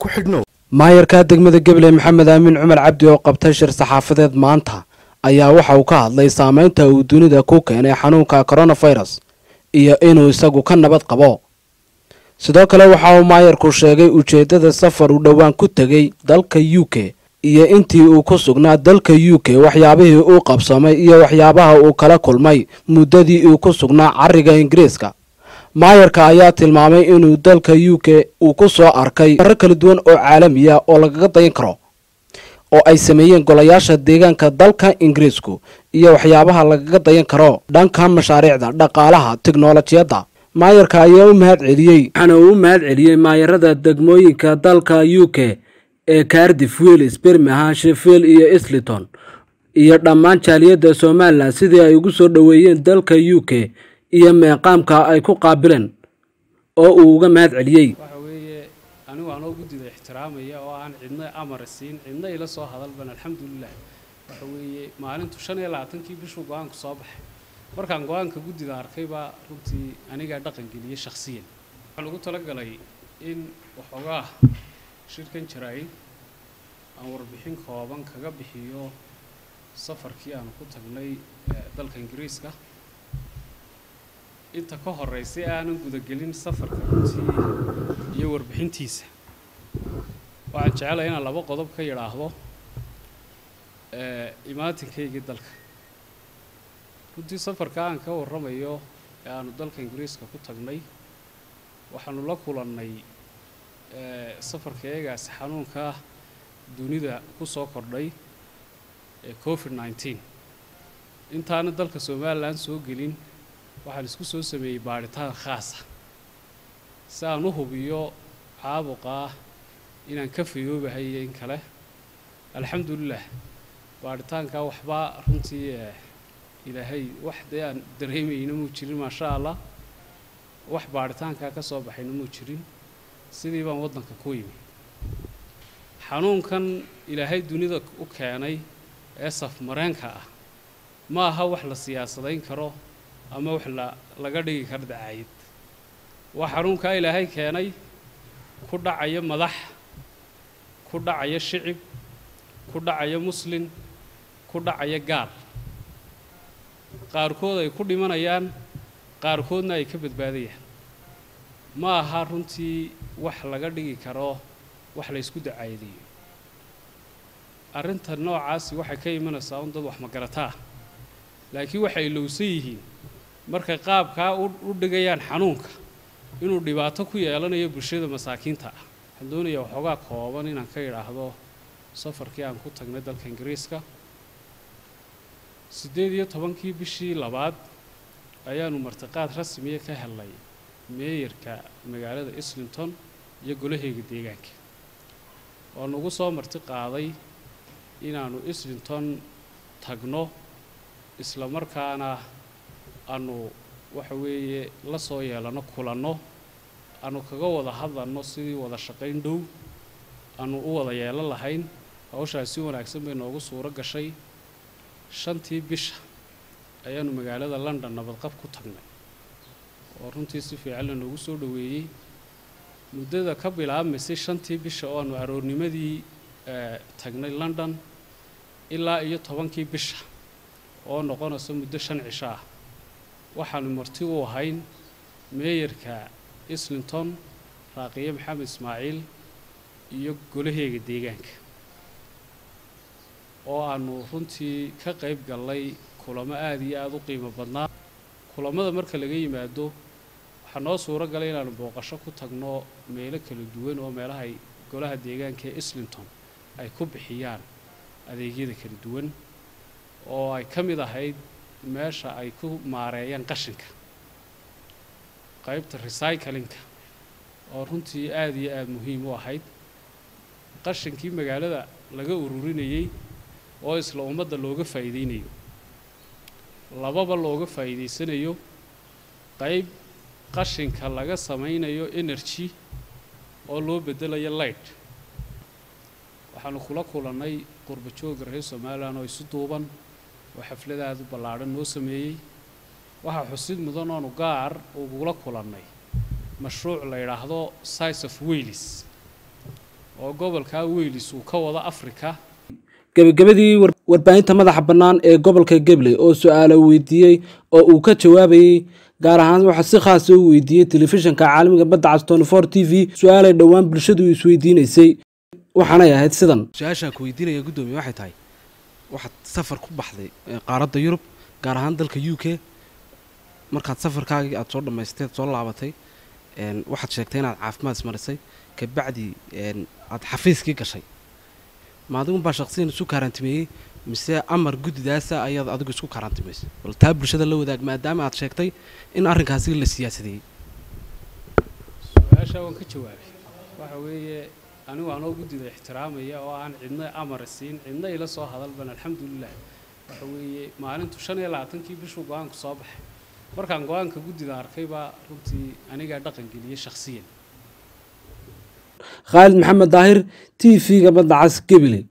ku xidhnow maayarka degmada gabiley maxamed aamin cumar cabdi oo qabtay shir saxaafadeed maanta ayaa waxa uu ka hadlay saameynta uu dunida ku keenay xanuunka coronavirus iyo inuu isagu ka nabad qabo sidoo kale waxa uu maayarku sheegay ujeeddada safar uu dhowaan ku tegey dalka u k iyo intii uu ku sugnaa dalka u k waxyaabihii uu qabsamay iyo waxyaabaha uu kala kulmay muddadii uu ku sugnaa cariga ingiriiska maayarka ayaa tilmaamay inuu dalka u k uu ku soo arkay marar kala duwan oo caalamiya oo lagaga dayan karo oo ay sameeyeen golayaasha deegaanka dalka ingiriisku iyo waxyaabaha lagaga dayan karo dhanka mashaariicda dhaqaalaha tiknolojiyadda maayarka ayaa u mahad celiyey waxaana uu u mahad celiyey maayarada degmooyinka dalka u k ee cardif willis birmingham sheffield iyo isliton iyo dhammaan jaaliyadda somalilan sidii ay ugu soo dhoweeyeen dalka u k iyo meeqaamka ay ku qaabileen oo uu uga mahad celiyey waxa weeye anigu anoo guddida ixtiraamaya oo aan cidna amar siin cidna ila soo hadalban alxamdulilah waxa weeye maalintu shan iyo labaatankii bishuu go-aanku soo baxay markaan go-aanka guddida arkay baa runtii anigaa dhaqan geliyey shakhsiyan waxaa lagu talagalay in waxoogaa shirkan jaraa'id aan warbixin kooban kaga bixiyo safarkii aanu ku tagnay dalka ingiriiska inta ka horeysay aanan gudagelin safarka runtii iyo warbixintiisa waxaan jecelahay inaan laba qodob ka yidhaahdo imaatinkaygii dalka runtii safarka aan ka warramayo ee aanu dalka ingiriiska ku tagnay waxaanu la kulannay safarka eegaasi xanuunka dunida ku soo kordhay ee covid nneteen intaana dalka somalilan soo gelin waxaan isku soo sameeyey baadhitaan khaasa si aan u hubiyo caabuqaa inaan ka fayoobahay iyo in kale alxamdulilah baadhitaankaa waxbaa runtii ilaahay wax dee aan dareemayna muu jirin maasha allah wax baadhitaankaa ka soo baxayna muu jirin sidii baan waddanka ku yimi xanuunkan ilaahay dunida u keenay ee safmareenka ah ma aha wax la siyaasadayn karo ama wax la laga dhigi karo dacaayad waa xanuunkaa ilaahay keenay ku dhacaya madax ku dhacaya shicib ku dhacaya muslin ku dhacaya gaal qaarkood ay ku dhimanayaan qaarkoodna ay ka badbaadayaan ma aha runtii wax laga dhigi karo wax la ysku dacaayadayo arrinta noocaasi waxay ka imanaysaa un dad wax magarataa laakiin waxay lowsan yihiin markay qaabkaa u dhigayaan xanuunka inuu dhibaato ku yeelanayo bulshada masaakiinta ah waxaan doonayaa waxoogaa kooban inaan ka idhaahdo safarkii aan ku tagnay dalka ingiriiska siddeed iyo tobankii bishii labaad ayaanu martiqaad rasmiya ka helnay meeyarka magaalada islington iyo golaheyga deegaanka oo nagu soo marti qaaday inaannu islington tagno isla markaana aanu waxa weeye la soo yeelanno kulanno aanu kaga wada hadlanno sidii wada shaqayn dhow aanu u wada yeelan lahayn hawshaas si wanaagsan bay noogu suuro gashay shantii bisha ayaanu magaalada london nabadqab ku tagnay oo runtii si fiican la noogu soo dhoweeyey muddada ka bilaabmaysay shantii bisha oo aanu aroornimadii tagnay london ilaa iyo tobankii bisha oo noqonayso muddo shan cisho ah waxaanu marti u ahayn meeyarka islington raaqiye maxamed ismaaciil iyo golaheega deegaanka oo aanu runtii ka qayb gallay kulamo aada iyo aada u qiimo badnaa kulamada marka laga yimaado waxaa noo suuro galay inaanu booqasho ku tagno meelo kala duwan oo meelahay golaha deegaanka ee islington ay ku bixiyaan adeegyada kala duwan oo ay ka mid ahayd meesha ay ku maareeyaan qashinka qaybta recyclinka oo runtii aada iyo aada muhiim u ahayd qashinkii magaalada laga ururinayey oo isla ummadda looga faa'iideynayo lababa looga faa'iidaysanayo qayb qashinka laga samaynayo energy oo loo beddelayo light waxaanu kula kulannay qurba jooga reer somalilan oo isu duuban oo xaflad aada u ballaadhan noo sameeyey waxaa xusid mudan oonu gaar ugula kulannay mashruuc la yidhaahdo size of wailis oo gobolkaa weylis uu ka wado afrika gebagabadii warbaahinta madaxa bannaan ee gobolka gabley oo su-aalo weydiiyey oo uu ka jawaabayey gaar ahaan waxaa si khaasa u weydiiyey telefishinka caalamiga badda cas tnfor t v su-aalay dhowaan bulshadu isweydiinaysay waxaanay ahayd sidan su-aashaan ku weydiinaya guddoomiye waxay tahay waxaad safar ku baxday qaaradda yurub gaar ahaan dalka u k markaad safarkaagii aada soo dhammaysteed soo laabatay waxaad sheegtay inaad caafimaad ismarisay kabacdi aada xafiiskii gashay ma adigunbaa shaqsiyan isu kaaraantimeeyey mise amar guddidaasa ayaad adigu isku kaaraantimaysay bal taa bulshada la wadaag maadaama aad sheegtay in arrinkaasi la siyaasadeeyey su-aashaa waan ka jawaabay waxa weeye anigu anoo guddida ixtiraamaya oo aan cidna amar siin cidna ila soo hadalban alxamdulilah waxa weeye maalintu shan iyo labaatankii bishuu go-aanku soo baxay markaan go-aanka guddida arkay baa runtii anigaa dhaqan geliyey shakhsiyan khaalid maxamed daahir t v-ga badda cas gebile